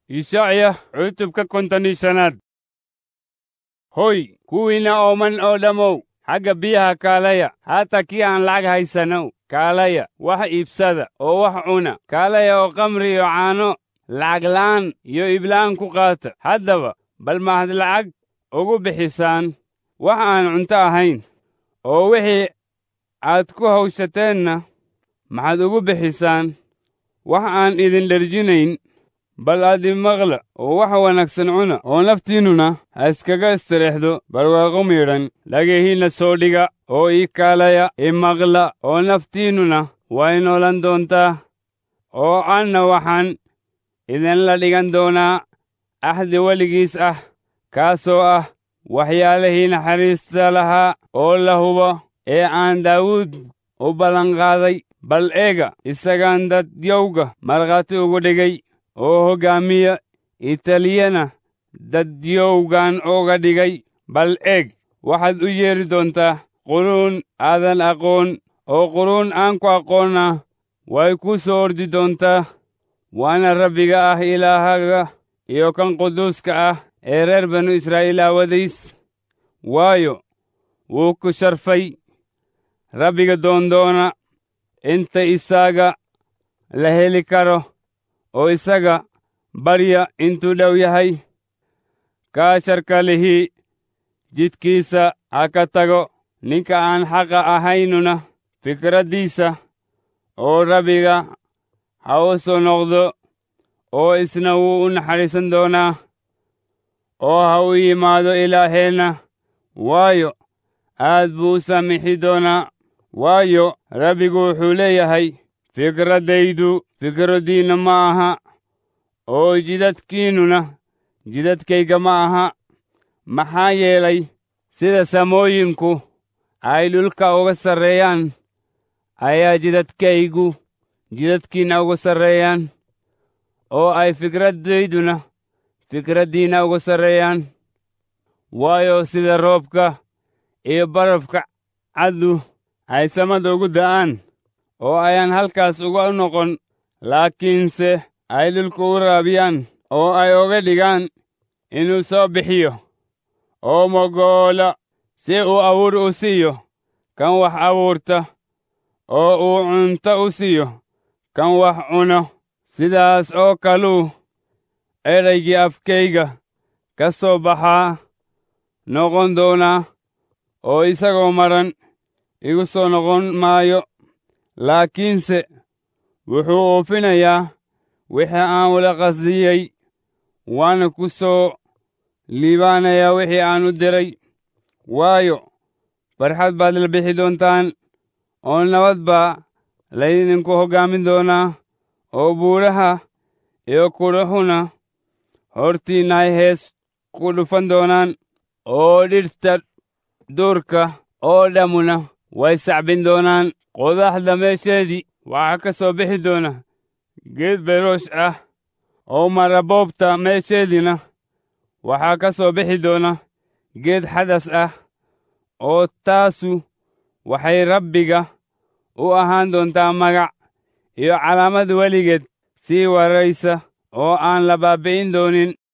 Ishacya cutubka konton iyo shanaad hoy kuwiinna ooman oo dhammow xagga biyaha kaalaya haata kii aan lacag haysanow kaalaya wax iibsada oo wax cuna kaalaya oo kamri iyo caano lacaglaan iyo iiblaan ku qaata haddaba bal mahad lacag ugu bixisaan wax aan cunto ahayn oo wixii aad ku hawshateenna maxaad ugu bixisaan wax aan idin dherjinayn bal aad imaqla oo wax wanaagsan cuna oo naftiinnuna ha iskaga istireexdo barwaaqo miidhan dhagihiinna soo dhiga oo ii kaalaya imaqla oo naftiinnuna way noolan doontaa oo anna waxaan idinla dhigan doonaa axdi weligiis ah kaasoo ah waxyaalihii naxariista lahaa oo la hubo ee aan daawuud u ballanqaaday bal eega isagaan dadyowga markhaati ugu dhigay oo hoggaamiya italiyana dadyowgan uga dhigay bal eeg waxaad u yeedhi doontaa quruun aadan aqoon oo quruun aan ku aqoonna way ku soo ordi doontaa waana rabbiga ah ilaahaga iyo kan quduuska ah ee reer banu israa'iil aawadiis waayo wuu ku sharfay rabbiga doondoona inta isaga la heli karo oo isaga barya intuu dhow yahay kaa sharka lihii jidkiisa ha ka tago ninka aan xaqa ahaynuna fikraddiisa oo rabbiga ha u soo noqdo oo isna wuu u naxariisan doonaa oo ha u yimaado ilaaheenna waayo aad buu u saamixi doonaa waayo rabbigu wuxuu leeyahay fikraddaydu fikraddiinna ma aha oo jidadkiinnuna jidadkayga ma aha maxaa yeelay sida samooyinku ay dhulka uga sarreeyaan ayaa jidadkaygu jidadkiinna uga sarreeyaan oo ay fikraddayduna fikraddiinna uga sarreeyaan waayo sida roobka iyo barafka caddu ay samada ugu da'aan oo ayaan halkaas uga noqon laakiinse ay dhulka u raabiyaan oo ay oga dhigaan inuu soo bixiyo oo mogoola si uu abuur u siiyo kan wax abuurta oo uu cunto u siiyo kan wax cuno sidaas oo kaluu edaygii afkayga ka soo baxaa noqon doonaa oo isagoo maran igu soo noqon maayo laakiinse wuxuu oofinayaa wixii aan ula qasdiyey waana ku soo liibaanayaa wixii aan u diray waayo farxad baad la bixi doontaan oo nabad baa laydinku hoggaamin doonaa oo buuraha iyo kudhuxuna hortiinna ay hees ku dhufan doonaan oo dhirta duurka oo dhammuna way sacbin doonaan qodaxda meesheedii waxaa ka soo bixi doona geed beroosh ah oo maraboobta meesheediina waxaa ka soo bixi doona geed xadas ah oo taasu waxay rabbiga u ahaan doontaa magac iyo calaamad weligeed sii waraysa oo aan la baabbi'in doonin